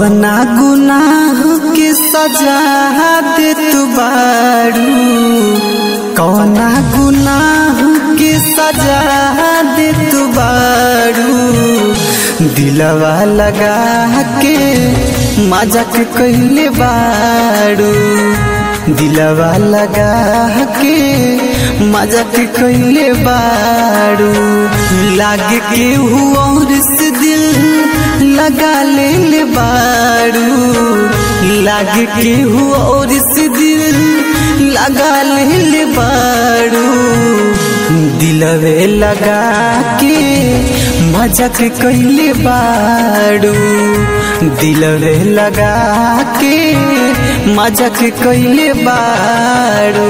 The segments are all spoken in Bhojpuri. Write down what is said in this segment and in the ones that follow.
कवना गुनाह के सजा दे तू बारू कवना गुनाह के सजा दे तू बारू दिलवा लगा के मजाक कहले बारू दिलवा लगा के मजाक कहले बारू लागे के हुआ से दिल लगा ले ले बारू लागे के हुआ और से दिल लगा ले ले बारू दिलवे लगा के मजाक कैले बारू दिलवे लगा के मजाक कैले बारू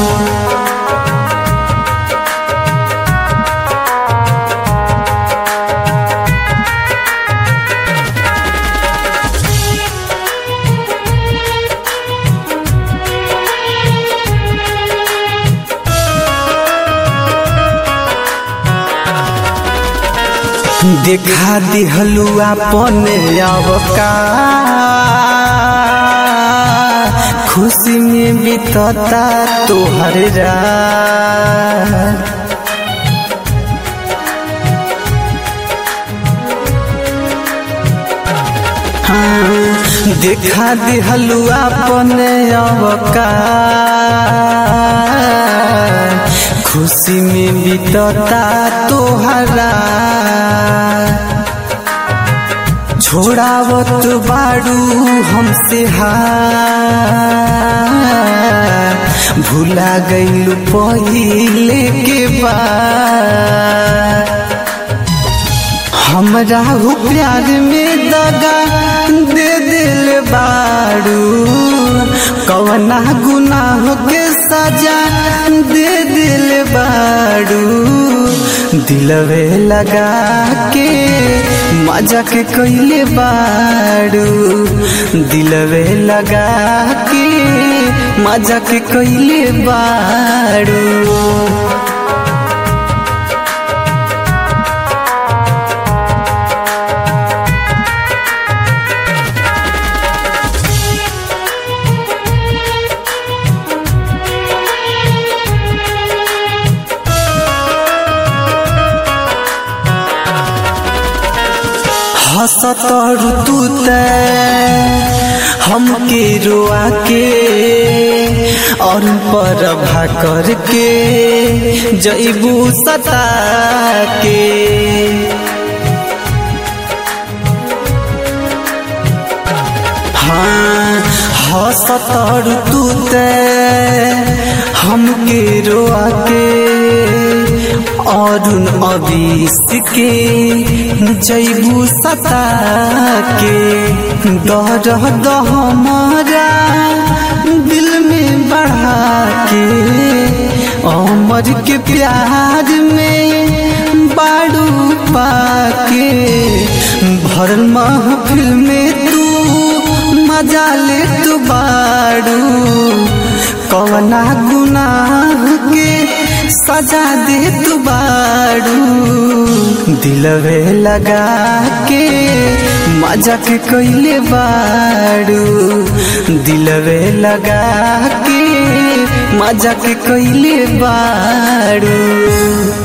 देखा दिहलू अपन अवका खुशी में बीतता तोहर रात हाँ, देखा दिहलू अपन अवका खुशी में बीतता तोहरा छोड़ावत बाड़ू हमसे हार भूला गईलू पहिले के बाद हमरा हो प्यार में दगा दे दिल बाड़ू कवना गुनाह के सजा दे दिल बाड़ू दिलवे लगा के मजाक कैले बाड़ू दिलवे लगा के मजाक कैले बाड़ू हंसत ऋतु हमके रोआ के और पर भाकर के जैबू सता के हाँ हंसत ऋतु हमके रोआ के अरुण अबिस के जैबू सता के दर दहमरा दिल में बढ़ा के अमर के प्यार में बाड़ू पाके भरल महफिल में तू मजा ले तू बाड़ू कवना गुनाह के सजा दे तू बाड़ू दिलवे लगा के मजाक कैले बाड़ू दिलवे लगा के मजाक कैले बाड़ू